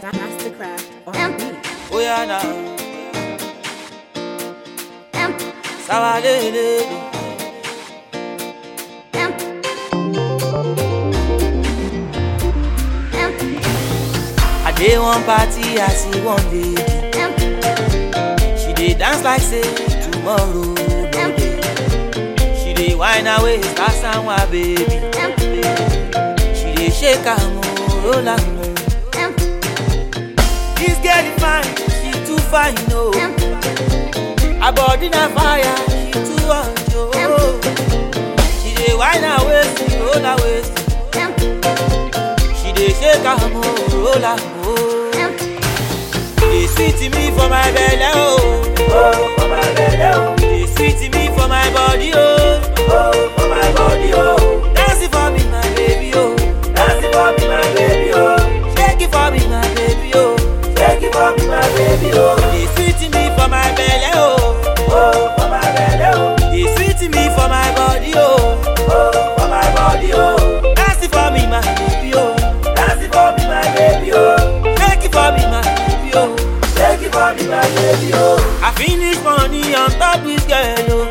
Mastercraft on beat. Oh yeah now. Sawadele. I dey one party, I see one lady. She dey dance like say tomorrow no dey. She dey whine her waist, that's her baby. She dey shake her mo, roll her mo. This girl is fine, she too fine, no. Her body na fire, she too hot, oh. She dey whine her waist, roll her waist. She dey shake her mo, roll her mo. Dey sweet me for my belle, oh. Oh, for my belle, oh. Dey sweet me for my body, oh. Oh, for my body, oh. Dance it for me, my baby, oh. Dance it for me, my baby, oh. Shake it for me, my baby, oh. Shake it for me, my baby, oh. Dey sweet me for my belle, oh. Oh, for my belle, oh. Dey sweet me for my body, oh. Oh, for my body, oh. Dance it for me, my baby, oh. Dance it for me, my baby, oh. Shake it for me, my baby, oh. Shake it for me, my baby, oh. I finish money on top this girl, oh.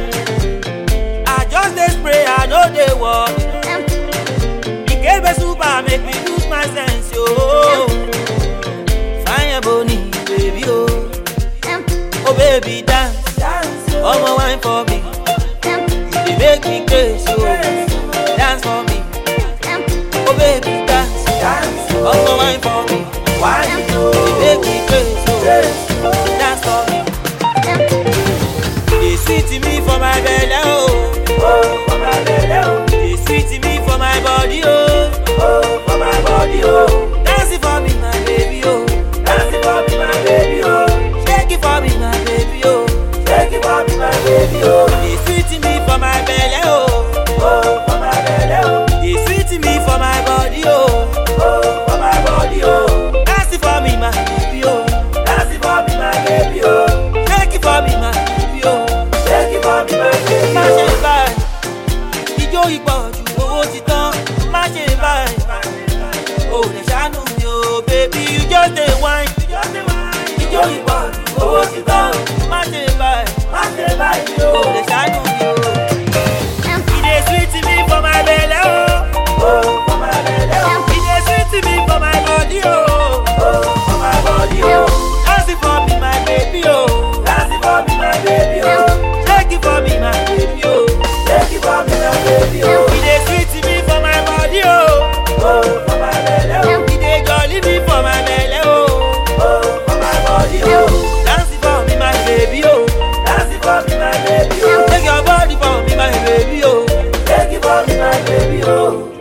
I just dey spray, I no dey work. Ikebe super make me lose my sense, yo. Fine boni, baby, oh. Oh baby, dance, dance, oh. wine for me. You dey make me crazy, oh. Dance for me, oh baby, dance, dance, oh. wine for me. Wine, oh. You dey make me crazy, oh. Dance for me. You dey sweet me for my belly, oh. Oh, for my belly, oh. You dey sweet me for my body, oh. Oh, for my body, oh. Dance it for me, my baby, oh. Dance it for me, my baby, oh. Shake it for me, my baby, oh. Shake it for me, my baby, oh. You dey sweet me for my belly, oh. Oh, for my belly, oh. You dey sweet me for my body, oh. Oh, for my body, oh. Dance it for me, my baby, oh. Dance it for me, my baby, oh. Shake it for me, my baby, oh. Shake it for me, my baby, oh. Má ṣe báyìí, ijó ìpọ̀jù owó ti tán. Má ṣe báyìí, o lè ṣàánú mi o, baby, you just dey whine. Ijó ìpọ̀jù owó ti tán. Má ṣe báyìí, má ṣe báyìí, o lè ṣàánú mi o. E dey sweet me for my belle, oh. Oh, for my belle, oh. E dey sweet me for my body, oh. Oh, for my body, oh. Dance it for me, my baby, oh. Dance it for me, my baby, oh. Shake it for me, my baby, oh. Shake it for me, my baby, oh. E dey sweet me for my body, oh. Oh, for my belle, oh. E dey jolly me for my belle, oh. Oh, for my body, oh. Dance it for me, my baby, oh. Dance it for me, my baby, oh. Take your body for me, my baby, oh. Take it for me, my baby, oh.